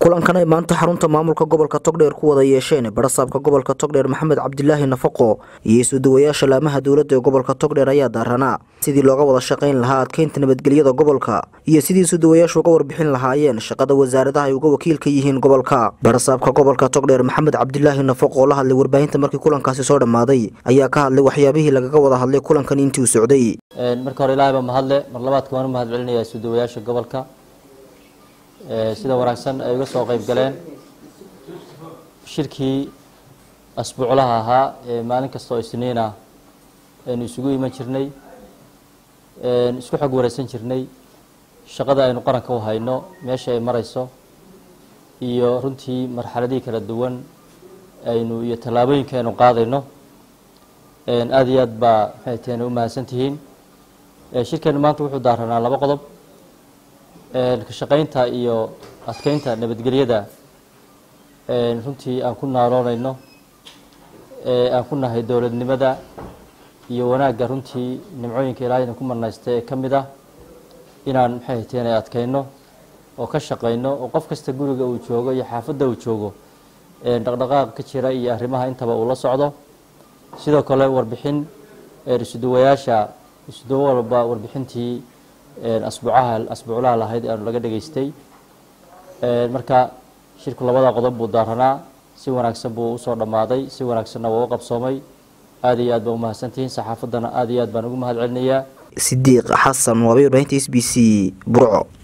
kulankan ay maanta xarunta maamulka gobolka togdheer ku wada yeesheen barasaabka gobolka togdheer maxamed cabdilaahi nafaqo iyo isuduwayaasha laamaha dowladda ee gobolka togdheer ayaa daaranaa sidii looga wada shaqayn lahaa adkeynta nabadgelyada gobolka iyo sidii isuduwayaashu uga warbixin lahaayeen shaqada wasaaradaha ay uga wakiilka yihiin gobolka barasaabka gobolka togdheer maxamed cabdilaahi nafaqo oo la hadlay warbaahinta markii kulankaasi soo dhammaaday ayaa ka hadlay waxyaabihii lagaga wada hadlay kulankan intii uu socday marka hore ilaahay baa mahadle mar labaadka waan u mahad celinayaa isuduwayaasha gobolka sida wanaagsan ay uga soo qayb galeen shirkii asbuuclaha ahaa ee maalin kasta oo isniin ah aynu isugu iman jirnay isku xog wareysan jirnay shaqada aynu qaranka u hayno meesha ay marayso iyo runtii marxaladihii kala duwan aynu iyo tallaabooyinka aynu qaadayno aada iyo aad baa maxay taheen u mahadsan tihiin shirkeenu maanta wuxuu daaranaa laba qodob ka shaqaynta iyo adkeynta nabadgelyada runtii aan ku naaloonayno aan ku nahay dowladnimada iyo wanaagga runtii nimcooyinka ilaahayna ku marnaysta ee ka mid ah inaan maxay hateen adkeyno oo ka shaqayno oo qof kasta guriga uu joogo iyo xaafadda uu joogo dhaqdhaqaaq ka jira iyo arrimaha intaba uu la socdo sidoo kale warbixin isuduwayaasha isuduwo walba warbixintii asbuucaha asbuuclaha lahayd aanu laga dhageystay marka shirku labada qodob buu daaranaa si wanaagsan buu usoo dhammaaday si wanaagsanna waa u qabsoomay aada iyo aad baa umahadsantihiin saxaafaddana aada iyo aad baan ugu mahad celinayaa sidiiq xasan waabay warbaahinta s b c burco